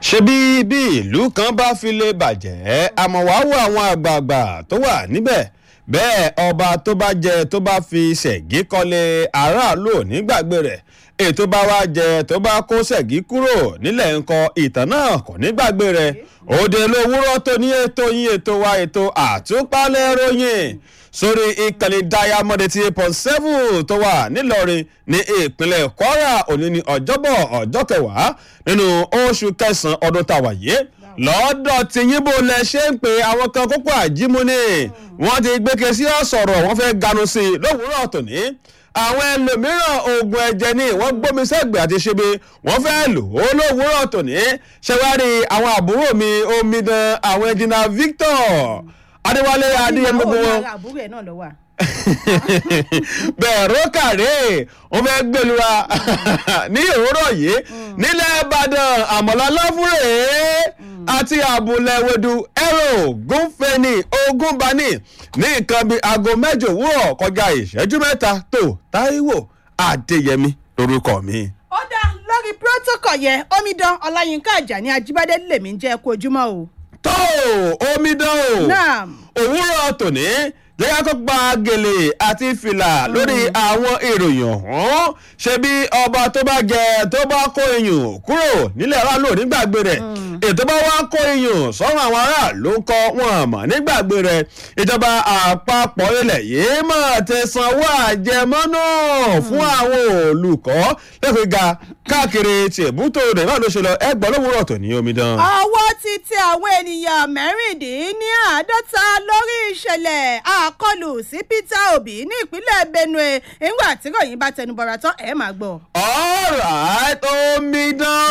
ṣebí bí ìlú kan bá fi lè bàjẹ́ àmọ́ wàá wo àwọn àgbààgbà tó wà níbẹ̀ bẹ́ẹ̀ ọba tó bá jẹ tó bá fi ṣẹ̀gí kọ́lé aráàlú ò ní gbàgbé rẹ̀ ètò bá wá jẹ tó bá kó ṣẹ̀gí kúrò nílẹ̀ ńkọ ìtàn náà kò ní gbàgbé rẹ̀ òde lówùúrọ̀ tó ní ètò yín ètò wa ètò àtúpalẹ̀ ròyìn sórí ìkànnì diamond eighty eight point seven tó wà nílọrin ní ìpínlẹ̀ kwara òní ní ọjọ́bọ̀ ọjọ́ kẹwàá nínú oṣù kẹsàn-án ọdún tàwa yìí lọ́dọ̀ tí yíbo lẹ ṣe ń pè àwọn kan kókó àjímúni wọ́n ti gbéke sí ọ̀sọ̀rọ̀ wọ́n fẹ́ ganu sí i lówùúrọ̀ tòní àwọn ẹlòmíràn oògùn ẹ̀jẹ̀ ni wọ́n gbómi sẹ́gbẹ̀ẹ́ àti ṣebe wọ́n fẹ́ lò ó lówùúrọ̀ tòní ṣẹwárí àwọn àbúrò mi omidan àwọn ẹ̀jìnà victor adéwálé adéyẹmí gbogbo wọn àbúrò ẹ̀ náà lọ wà. bẹ̀rù kàrè wọ́n fẹ́ gbẹlura ní òwúrọ̀ yìí nílẹ̀ ìbàdàn àmọ̀lá láfúrẹ́ àti àbúlẹ̀wẹ̀dù ẹ̀rọ gúnfẹ̀ni ogúnbani ní nǹkan bíi aago mẹ́jọ òwúrọ̀ kọjá ìṣẹ́jú mẹ́ta tó táíwò adéyẹmí lórúkọ mi. ó dá lórí protocol yẹn omidan ọláyínká àjàní ajíbádé lèmi ń jẹ́ kó ojúmọ́ o. tó omidan o naam òwúrọ̀ tòní jẹ́ká kó gba gèlè àti fìlà lórí àwọn ìròyìn ọ̀hún ṣe bí ọba tó bá jẹ tó bá kó iyùn kúrò nílẹ̀ aráàlú nígbàgbé rẹ̀ ètò bá wá kó iyùn sọ́run àwọn aráàlú ń kọ́ wọn àmọ́ nígbàgbé rẹ̀ ìjọba àpapọ̀ ilẹ̀ yìí máa ti sanwó àjẹmọ́nú fún àwọn olùkọ́ lẹ́kọ̀ọ́ ga káàkiri tìbútò rẹ̀ náà ló ṣe lọ ẹgbọ́n lówùúrọ̀ tó ní omidan. ọwọ́ ti tẹ àwọn ènìyàn mẹ́rìndínláàádọ́ta lórí ìṣẹ̀lẹ̀ àkọlù sí peter obi ní ìpínlẹ̀ benue nígbà tí ròyìn bá tẹnubọ̀rọ̀ tán ẹ̀ máa gbọ́. alright omidan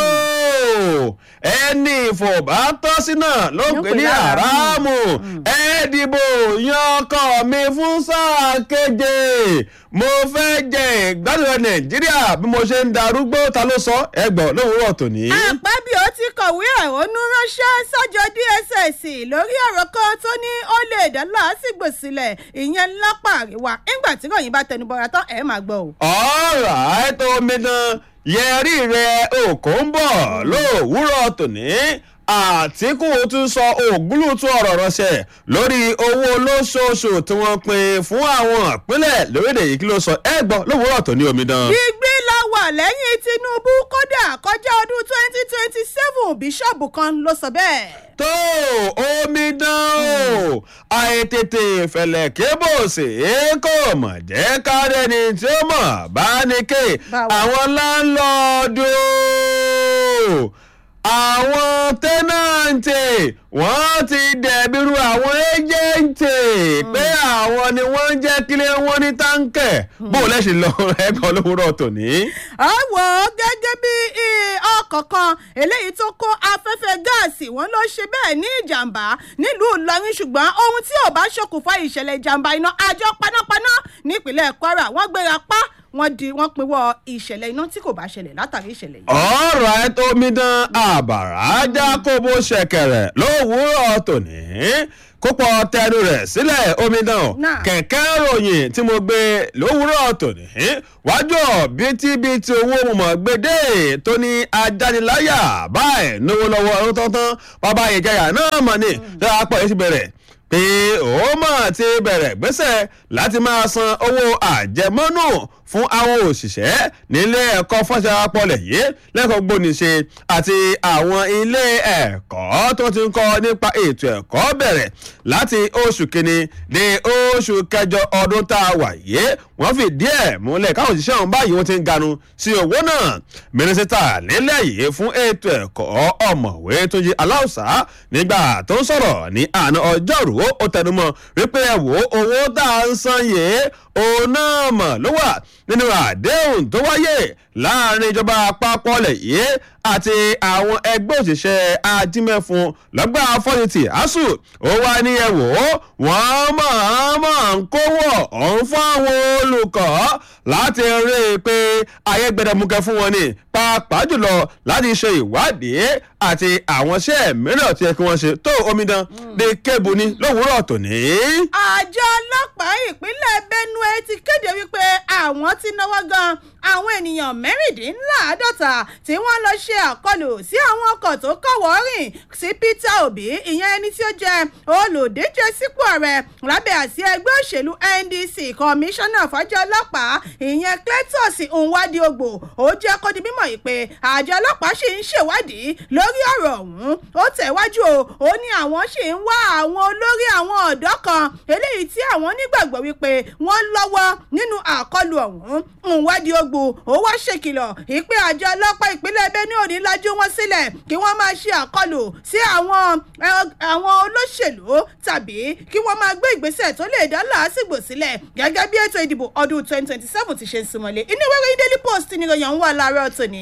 o ẹni ìfọ̀bá tọ́ sí náà ló Ló pè pè ní láàrámù. àràmù ẹ dìbò yan ọkọ mi fún sáà keje mo fẹ́ jẹ ìgbádùn ẹ nàìjíríà bí mo ṣe ń darúgbó ta ló sọ ẹgbọ́n lówùúrọ̀ tòní. àpábíò ti kọ̀wé ẹ̀hónú ránṣẹ́ sọ́jọ́ dss lórí ọ̀rọ̀ kan tó ní ó lè dá làásìgbò sílẹ̀ ìyẹn lápá àríwá nígbà tí ròyìn bá tẹnubọ̀rọ̀ tán ẹ̀ máa gbọ́ o. alright omidan yẹrí rẹ òkò ń bọ̀ lówùúrọ̀ tòní àtìkù tún sọ ògúlùtún ọ̀rọ̀ ránṣẹ́ lórí owó olóṣooṣù tí wọ́n pín fún àwọn ìpínlẹ̀ lórílẹ̀ yìí kí ló sọ ẹ gbọ́ lówùúrọ̀ tòní omidan. gbígbé la wà lẹ́yìn tinubu kódà kọjá ọdún twenty twenty seven bíṣọ̀bù kan ló sọ bẹ́ẹ̀. tó omidan o àìtètè fẹ̀lẹ̀ kébòsè kò mọ̀ jẹ́ kárẹ́ni tí ó mọ̀ bá ní ké Báwo? àwọn láńlọ́ọ̀dù àwọn tẹ́nàǹtì wọ́n ti dẹ̀bírú àwọn ẹ́jẹ̀ǹtì pé àwọn ni wọ́n ń jẹ́ kílé wọn ní táǹkẹ̀ bó o lẹ́sìn lọ ẹ̀gbọ́n lówùúrọ̀ tòní. àwọ̀ gẹ́gẹ́ bí eh, ọkọ̀ kan eléyìí tó kó afẹ́fẹ́ gáàsì wọn ló ṣe bẹ́ẹ̀ ní ìjàmbá nílùú ìlọrin ṣùgbọ́n ohun tí ò bá ṣokùnfà ìṣẹ̀lẹ̀ ìjàmbá iná àjọ panápaná nípínlẹ̀ kwara wọ́n gbéra pa wọ́n di wọ́n pinwọ́ ìṣẹ̀lẹ̀ iná tí kò bá ṣẹlẹ̀ látàrí ìṣẹ̀lẹ̀ yìí. ọ̀rọ̀ ẹ tó mi dán àbàrà ajá kó bó ṣẹ̀kẹ̀rẹ̀ lówùúrọ̀ tòní kópọ̀ tẹnu rẹ̀ sílẹ̀ omidan Náà. kẹ̀kẹ́ ròyìn tí mo gbé lówùúrọ̀ tòní wájú bítíbitì owó mọ̀mọ́ gbédè tó ní ajániláyà báyìí náwó lọ́wọ́ ọdún tọ́tán bàbá ìjayà náà mọ̀ ní dáàpọ̀ yìí ti bẹ̀rẹ̀ pé ó mọ̀ ti bẹ̀rẹ̀ gbèsè láti máa san owó àjẹmọ́nù fún àwọn òṣìṣẹ́ nílé ẹ̀kọ́ fọ́nṣẹ́pọ̀lẹ̀ yìí lẹ́kọ̀ọ́ gbóníṣe àti àwọn ilé ẹ̀kọ́ tó ti ń kọ́ nípa ètò ẹ̀kọ́ bẹ̀rẹ̀ láti oṣù kínní dé oṣù kẹjọ ọdún tá a wà yìí wọ́n fi díẹ̀ múlẹ̀ káwọn òṣìṣẹ́ ọ̀hún báyìí wọ́n ti ń ganu sí owó náà mínísítà nílẹ̀ yìí fún ètò ẹ̀kọ́ ọ̀mọ̀wé tó yí aláùsá nígbà tó ń sọ̀rọ̀ ní àná ọjọ́rú ó tẹnumọ́ wípé ẹ wò ó owó tá a ń san yìí òun náà mọ̀ ló wà nínú àdéhùn tó wáyé láàrin ìjọba àpapọ̀ lẹ̀ yìí àti àwọn ẹgbẹ́ òṣìṣẹ́ ajímẹ́fun lọ́gbà fọ́nìtì asuu ó wá ní ẹ wò ó wọ́n máa máa ń kówó ọ̀hún fún àwọn olùkọ́ láti rí i pé ayé gbẹdẹmukẹ fún wọn ni pàápàá jùlọ láti ṣe ìwádìí àti àwọn iṣẹ́ mìíràn tí ẹ kí wọ́n ṣe tó omidan ní kébù ní lówùúrọ̀ tòní. àjọ ọlọ́pàá ìpínlẹ̀ benue ti kéde wípé àwọn ti náwó gan àwọn ènìyàn mẹ́rìndínláàádọ́ta tí wọ́n lọ ṣe àkọlù sí àwọn ọkọ̀ tó kọ̀wọ́ rìn sí peter obi ìyẹn ẹni tí ó jẹ́ olùdíje sípò ààrẹ lábẹ́ àsíá ẹgbẹ́ òṣèlú ndc kọmíṣánná fàjọ ọlọ́pàá ìyẹn cletus nwadiogbò ó jẹ́ kó di mímọ̀ yìí pé àjọ ọlọ́pàá ṣì ń ṣèwádìí lórí ọ̀rọ̀ ọ̀hún ó tẹ̀wájú o ó ní àwọn ṣì ń wá àwọn olórí àwọn ọ̀dọ́ kan eléyìí tí àwọn nígbàgbọ́ wípé wọ́n lọ́wọ́ nínú àkọlù ọ̀hún nwadiogbò ó wá ṣèkìlọ̀ ìpè àjọ ọlọ́pàá ìpínlẹ̀ benue ò ní lajú wọn sílẹ̀ kí wọ́n máa ṣe àkọlù sí àwọn àwọn olóṣèlú tàbí kí wọ́n máa gbé ìgbésẹ̀ tó lè dá làásìgbò sílẹ̀ gẹ́gẹ́ bí ètò ìdìbò ọdún twenty twenty seven ti ṣe ń súnmọ́lé inú ìwé ìròyìn daily post ni ìròyìn ọ̀hún wà láàárọ̀ tòní.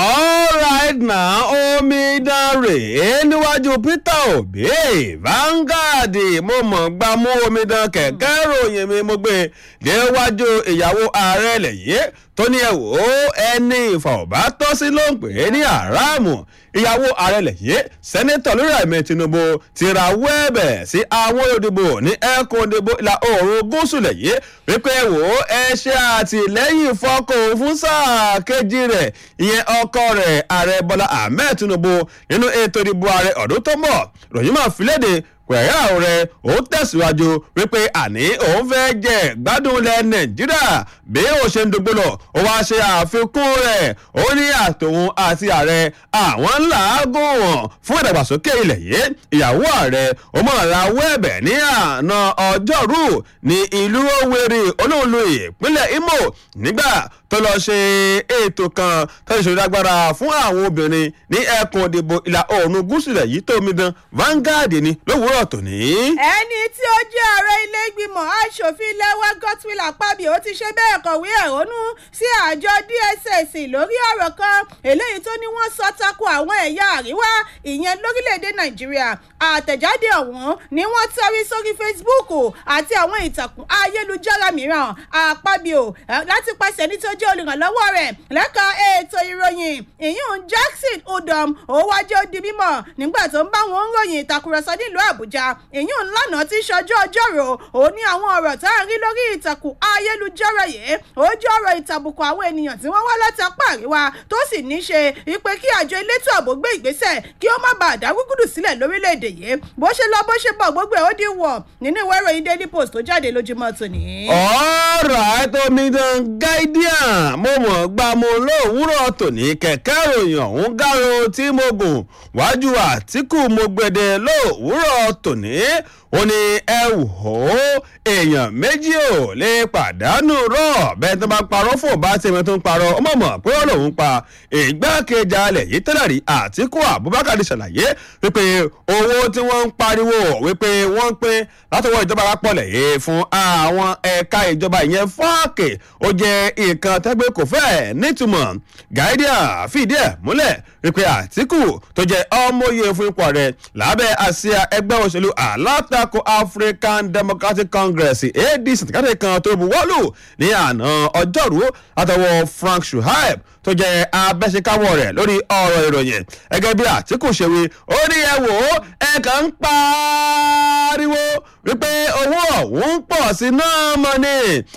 alright now omidan rèé níwájú peter obi Vanguard mo mọ̀ gbá mú omidan kẹ̀kẹ́ ròyìn mi mo gbé déwájú ìyàwó ààrẹ lẹ́yìn tó ní ẹ wò ó ẹni ìfọ̀bá tọ́ sí ló ń pè é ní àràmù ìyàwó ààrẹ lẹ́yìn sẹ́nẹ́tọ̀ lórí àmì tinubu ti ra wẹ́ẹ̀bẹ̀ sí àwọn olùdìbò ní ẹkùn ìdìbò ìlà oòrùn gúúsù lẹ́yìn wípé ẹ wò ó ẹ ṣe àtìlẹ́yìn fọ́kọ̀ fún sáà kejì rẹ̀ ìyẹn ọkọ rẹ̀ ààrẹ bọ́lá ahmed tinubu nínú ètò ìdìbò ààrẹ ọdún tó mọ̀ ròyìn máa fi léde pẹ̀lú rẹ̀ ó tẹ̀síwájú wípé àní òun fẹ́ jẹ gbádùn ilẹ̀ nàìjíríà bí ó ṣe ń dogbo lọ ó wá ṣe àfikún rẹ̀ ó ní àtòun àti ààrẹ àwọn làágùn wọn fún ìdàgbàsókè ilẹ̀ yìí ìyàwó ààrẹ ó mọ̀ ra wẹ́ẹ̀bẹ̀ ní àná ọjọ́rú ní ìlú Owerri olóòlù ìpínlẹ̀ Imo nígbà tó lọ ṣe ètò kan tó ṣe ìdágbára fún àwọn obìnrin ní ẹkùn òdìbò ìlà oòrùn gúúsù rẹ̀ yìí tó omidan Vanguard ni lówùúrọ̀ tòní. ẹni tí ó jẹ́ ààrẹ ilé ìgbìmọ̀ asòfin lẹ́wọ́ Godswill Akpabio ti ṣe bẹ́ẹ̀ kọ̀wé ẹ̀hónú sí àjọ DSS lórí ọ̀rọ̀ kan eléyìí tó ní wọ́n sọ tako àwọn ẹ̀yà àríwá ìyẹn lórílẹ̀‐èdè Nàìjíríà àtẹ̀jáde ọ̀hún ni wọ́n tẹ́rí sórí Facebook àti àwọn ìtàkùn ayélujára mìíràn Akpabio láti pàṣẹ ní tó jẹ́ olùrànlọ́wọ́ rẹ̀ lẹ́ka ètò ìròyìn ìyún Jackson Udom ó wájú ó di mímọ̀ nígbà tó ń bá wọn ròyìn ìtàkùrọ̀sọ nílùú Àbújá ìyún lánàá tí ṣọjọ́ ọjọ́rò ó ní àwọn ọ̀rọ̀ tá à ń rí lórí ìtàkùn ayélujára yìí ó jẹ́ ọ̀rọ̀ ìtàbùkù àwọn ènìyàn tí wọ́n wá láti apá àríwá tó sì ní ṣe wípé kí àjọ elétò ààbò gbé ìgbésẹ̀ kí ó má bàa dá gúgúdù sílẹ̀ lórílẹ̀‐èdè yìí bó ṣe lọ bó ṣe bọ̀ gbogbo ẹ̀ ó di wọ̀ nínú ìwé ìròyìn Daily Post tó jáde lójúmọ́ tòní. ọ̀rọ̀ àìtọ́mídán guardian mo mọ̀ gbà mo lówùúrọ̀ tòní kẹ̀kẹ́ ròyìn ọ̀hún gáró tí mo gùn wájú àtìkù mo gbẹdẹ lówùúrọ̀ tòní ó ní ẹ wò ó èèyàn méjì ò lè pàdánù rọ bẹ́ẹ̀ tó bá parọ́ fún ọba tí ẹ̀mí tó ń parọ́ ọmọ mọ̀ pé wọ́n lòun pa ìgbákejì alẹ̀ yìí tẹ́lẹ̀ rí àtìkù abubakar ṣàlàyé wípé owó tí wọ́n ń pariwo wípé wọ́n ń pín látọwọ́ ìjọba àpapọ̀ lẹ́yìn fún àwọn ẹ̀ka ìjọba ìyẹn fọ́ọ̀kì ó jẹ́ nǹkan tẹ́gbẹ́ kò fẹ́ nítumọ̀ guardian fìdí ẹ̀ múlẹ̀ wípé àtìkù tó jẹ́ ọmọye fún ipò rẹ̀ lábẹ́ àsíá ẹgbẹ́ òṣèlú alátakò african democratic congress adc tìkátì kan tó buwọ́lù ní àná ọjọ́rú látọwọ́ frank shuaib tó jẹ́ abẹ́sẹ̀káwọ́ rẹ̀ lórí ọ̀rọ̀ ìròyìn gẹ́gẹ́ bí àtìkù ṣe wí ó ní ẹ wò ó ẹ kàn ń pariwo wípé owó ọ̀hún ń pọ̀ sí náà mọ́ ni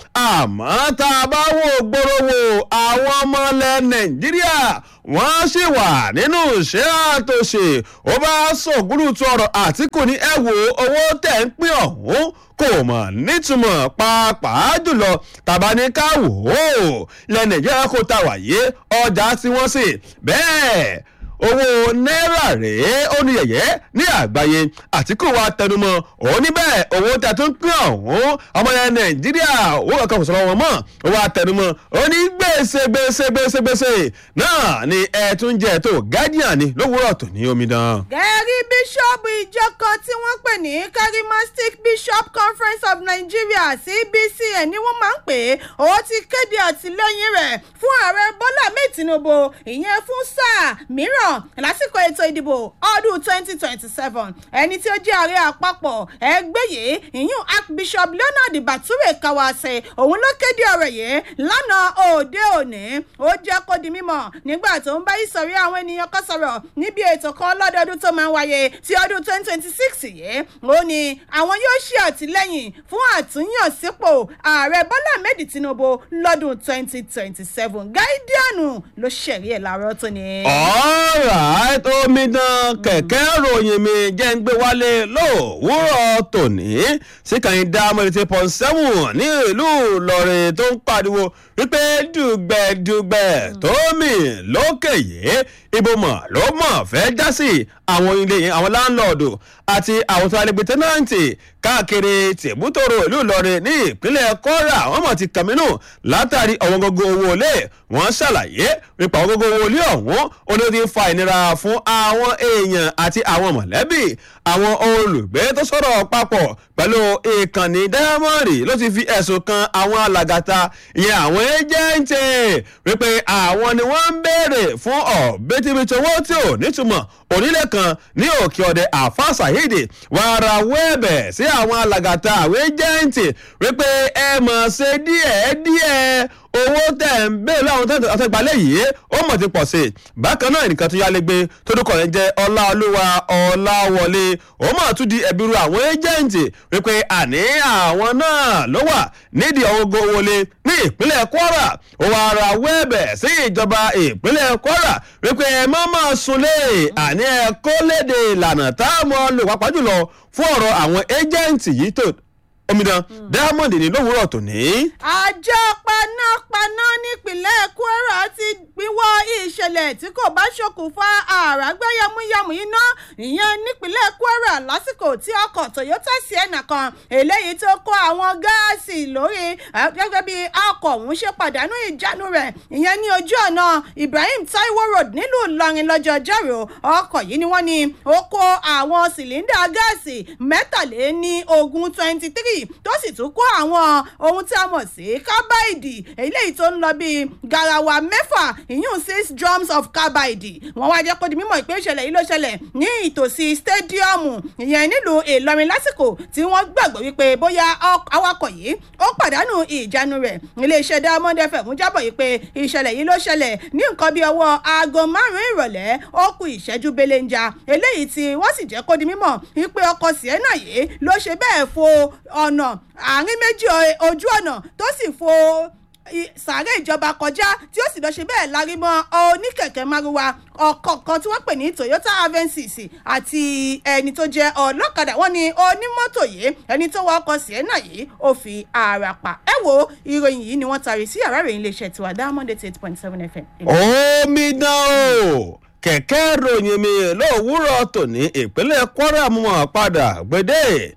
àmọ́ tá a bá wò gbòòrò wò àwọn ọmọ ilẹ̀ nàìjíríà wọ́n sì wà nínú ìṣẹ́ àtòṣe ó bá sọ̀gúrù tó ọ̀rọ̀ àtìkù ní ẹ wò owó tẹ̀ ń pín ọ̀hún kò mọ̀ nítumọ̀ pàápàá jùlọ tàbá ní ká wò ó ilẹ̀ nàìjíríà kò ta wàyé ọjà tí wọ́n sì bẹ́ẹ̀ owó náírà rèé ó ní yẹ̀yẹ́ ní àgbáyé àtìkù wa tẹnumọ́ òun níbẹ̀ owó tí a tún pín ọ̀hún ọmọ yẹn nàìjíríà owó kankan kò sọ̀rọ̀ wọn mọ́ ó wá tẹnumọ́ ó ní gbèsè gbèsè gbèsè gbèsè náà ni ẹ tún jẹ tó guardian ni lówùúrọ̀ tó ní omidan. gẹ́rí bíṣọ́ọ̀bù ìjọ kan tí wọ́n pè ní charismatic bishop conference of nigeria cbcn ni wọ́n máa ń pè é ó ti kéde àtìlẹ́yìn rẹ̀ fún ààrẹ bọ́lá ahmed tinubu ìyẹn fún sáà mìíràn mìíràn lásìkò ètò ìdìbò ọdún twenty twenty seven ẹni tí ó jẹ́ ààrẹ àpapọ̀ ẹgbẹ́ yìí ìyún archbishop leonard bature kawase òun ló kéde ọ̀rọ̀ yìí lánàá òde òní ó jẹ́ kó di mímọ̀ nígbà tó ń bá ìsọ̀rí àwọn ènìyàn kan sọ̀rọ̀ níbi ètò kan lọ́dọọdún tó máa ń wáyé ti ọdún twenty twenty six yìí ó ní àwọn yóò ṣe àtìlẹ́yìn fún àtúnyànsípò ààrẹ bọ́lá ahmed tinubu lọ́dún twenty twenty seven gáídíànù ló ṣẹ̀rí ẹ̀ láàárọ̀ tó ní. alright omidan kẹ̀kẹ́ ròyìn mi jẹ́ ń gbé wálé lówùúrọ̀ tòní síkànnì dámọ̀ eighty point seven ní ìlú ìlọrin tó ń pariwo wípé dùgbẹ̀dùgbẹ̀ tómi lókè yìí ibo mọ̀ ló mọ̀ fẹ́ já sí àwọn ilé yẹn àwọn láńlọ́ọ̀dù àti àwọn tó alẹ́gbẹ̀ tẹ́nàǹtì káàkiri tìbútòrò ìlú ìlọrin ní ìpínlẹ̀ kwara àwọn mọ̀ ti kàmínú látàrí ọ̀wọ́n gógó owó ilé wọ́n ṣàlàyé nípa ọ̀wọ́n gógó owó ilé ọ̀hún ó ní ó ti fa ìnira fún àwọn èèyàn àti àwọn mọ̀lẹ́bí àwọn olùgbé tó sọ̀rọ̀ papọ̀ pẹ̀lú ìkànnì dáyámọ́rì ló ti fi ẹ̀sùn kan àwọn alàgàtà ìyẹn àwọn ẹ́jẹ̀ǹtì wípé àwọn ni wọ́n ń béèrè fún ọ̀bẹ́tìbìtì owó tí ò nítumọ̀ onílé kan ní òkè ọ̀dẹ àfa saheed wàrà wẹ́ẹ̀bẹ̀ sí àwọn alàgàtà àwọn ẹ́jẹ̀ǹtì wípé ẹ mọ̀ ṣe díẹ̀ díẹ̀ owó tẹ̀ ń bẹ́ẹ̀ láwọn tẹ̀ àtẹ̀gbálẹ̀ yìí ó mọ̀ ti pọ̀ sí i bákan náà nìkan tó yálégbé tó dúkọ̀ yẹn jẹ́ ọláolúwa ọláwọlé ó mọ̀ tún di ẹ̀bí ru àwọn ẹ́jẹ̀ǹtì wípé àní àwọn náà ló wà nídìí ọgọ́ wọlé ní ìpínlẹ̀ kwara ó wàá ra wẹ́ẹ̀bẹ̀ sí ìjọba ìpínlẹ̀ kwara wípé ẹ má máa sunlé àní ẹ kó léde ìlànà táwọn lò pàápàá jùlọ fún ọ̀rọ̀ àwọn ẹ́jẹ̀ǹtì yìí tó omidan diamond ní lówùúrọ̀ tòní. àjọ panápaná nípìnlẹ̀ kwara ti gbìwọ́ ìṣẹ̀lẹ̀ tí kò bá ṣokùnfà àràgbá yamuyamu iná ìyẹn nípìnlẹ̀ kwara lásìkò tí ọkọ̀ toyota sienna kan eléyìí tó kó àwọn gáàsì lórí gẹ́gẹ́ bí ọkọ̀ ọ̀hún ṣe pàdánù ìjánu rẹ̀ ìyẹn ní ojú ọ̀nà ibrahim taiwo road nílùú ìlọrin lọ́jọ́ ọjọ́rò ọkọ̀ yìí ni wọ́n ní ó kó àwọn sìlíndà gáàsì mẹ́tàléní ogún twenty three tó sì tún kó àwọn ohun tí a mọ̀ sí kábàìdì eléyìí tó ń lọ bíi garawa mẹ́fà ìyún six drums of kábàìdì wọ́n wá jẹ́ kó di mímọ̀ ìpè ìṣẹ̀lẹ̀ yìí ló ṣẹlẹ̀ ní ìtòsí stadiumu ìyẹn nílùú ìlọrin lásìkò tí wọ́n gbàgbọ́ wípé bóyá awakọ̀ yìí ó pàdánù ìjánu rẹ̀ iléeṣẹ́ diamond fm jábọ̀ yìí pé ìṣẹ̀lẹ̀ yìí ló ṣẹlẹ̀ ní nǹkan bíi ọwọ́ aago márùn-ún ìrọ̀lẹ́ ó kù ìṣẹ́jú belenja eléyìí tí wọ́n sì jẹ́ kó di mímọ̀ wípé ọkọ̀ sienna yìí ló ṣe bẹ́ẹ̀ fo ọ̀nà àárín méjì ojú ọ̀nà tó sì fo sàárẹ̀ ìjọba kọjá tí ó sì lọ ṣe bẹ́ẹ̀ lárí mọ́ oníkẹ̀kẹ́ márúwa ọkọ̀ kan tí wọ́n pè ní toyota avensis àti ẹni tó jẹ́ ọlọ́kadà wọ́n ní onímọ́tò yìí ẹni tó wọ ọkọ̀ sienna yìí ó fi ara pa ẹ wo ìròyìn yìí ni wọ́n tari sí yàrá ìròyìn iléeṣẹ́ tiwa diamond eight point seven fm. omidan o kẹ̀kẹ́ ròyìn mi lówùúrọ̀ tòní ìpínlẹ̀ kwara mọ̀ padà gbèdé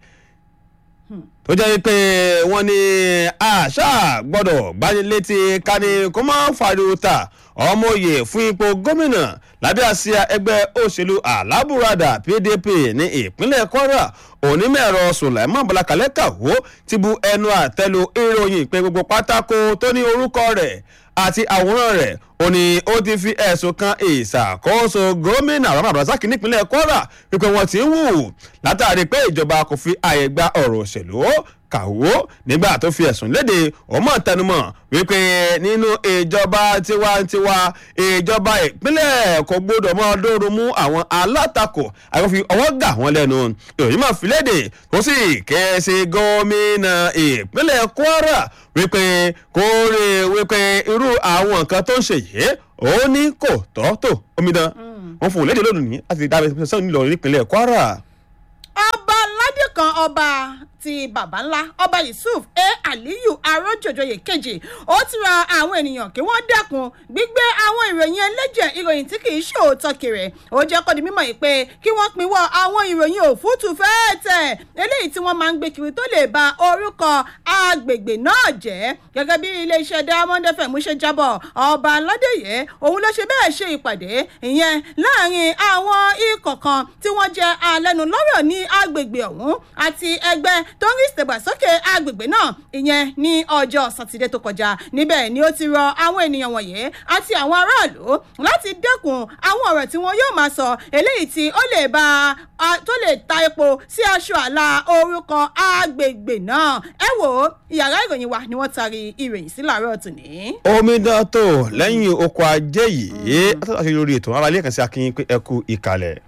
tó jẹ́ pé wọ́n ní àṣà gbọ́dọ̀ gbanilétí kání kó má fariwo ta ọmọye fún ipò gómìnà lábẹ́ àsíá ẹgbẹ́ òṣèlú alábùradà pdp ní ìpínlẹ̀ kwara onímọ̀ẹ̀rọ sùlẹ̀mọ́ bọ́lákalẹ́ kàwó ti bu ẹnu àtẹ́lu ìròyìn pé gbogbo pátákó tó ní orúkọ rẹ̀ àti àwòrán rẹ̀ ó ní ó ti fi ẹ̀sùn kan ìṣàkóso gómìnà rahman abdulrasaq nípínlẹ̀ kwara wípé wọ́n ti ń wù látàrí pé ìjọba kò fi àyè gba ọ̀rọ̀ òṣèlú kàwó nígbà tó fi ẹ̀sùn léde ọmọ tẹnumọ́ wípé nínú ìjọba tiwantiwa ìjọba ìpínlẹ̀ kò gbọdọ̀ mọ́ ọdọ́rùn mú àwọn alátakò àyọ̀fi ọwọ́ gà wọ́n lẹ́nu ìròyìn máa fi léde ó sì kẹ́sì gómìnà ìpínlẹ̀ kwara wípé kó rí wípé irú àwọn nǹkan tó ń ṣe yìí ó ní kò tọ́ tó omidan wọn fún un léde lónìí láti dábẹ́ sọ́ọ̀ nílò ìpínlẹ̀ kwara. ọba aládé kan ọba ti baba ńlá ọba yusuf a aliyu arójòjòyè kejì ó ti ra àwọn ènìyàn kí wọ́n dẹ́kun gbígbé àwọn ìròyìn ẹlẹ́jẹ̀ ìròyìn tí kì í ṣe òótọ́ kiri ó jẹ́ kó di mímọ̀ yìí pé kí wọ́n pinwọ́ àwọn ìròyìn òfútu fẹ́ẹ̀tẹ̀ eléyìí tí wọ́n máa ń gbé kiri tó lè ba orúkọ agbègbè náà jẹ́ gẹ́gẹ́ bí iléeṣẹ́ diamond fm ṣe jábọ̀ ọba aládéyé òun ló ṣe bẹ́ẹ̀ ṣe ìpàdé ìyẹn láàrin àwọn ikọ̀ kan tí wọ́n jẹ́ alẹ́nulọ́rọ̀ ní agbègbè ọ̀hún àti ẹgbẹ́ tó ń rí ìdàgbàsókè agbègbè náà ìyẹn ní ọjọ́ sátidé tó kọjá níbẹ̀ ni ó ti rọ àwọn ènìyàn wọ̀nyí àti àwọn aráàlú láti dẹ́kun àwọn ọ̀rọ̀ tí wọn yóò máa sọ eléyìí tí ó lè ba tó lè ta epo sí aṣọ àlà orúkọ agbègbè náà ẹ wò ó ìyàrá ìròyìn wa ni wọ́n taari ìròyìn sí làárọ̀ tòní. omidan tó lẹ́yìn oko ajé yìí àtàlàṣe lórí ètò aráalé kan sí akínyìn pé ẹ kú ìkàlẹ̀.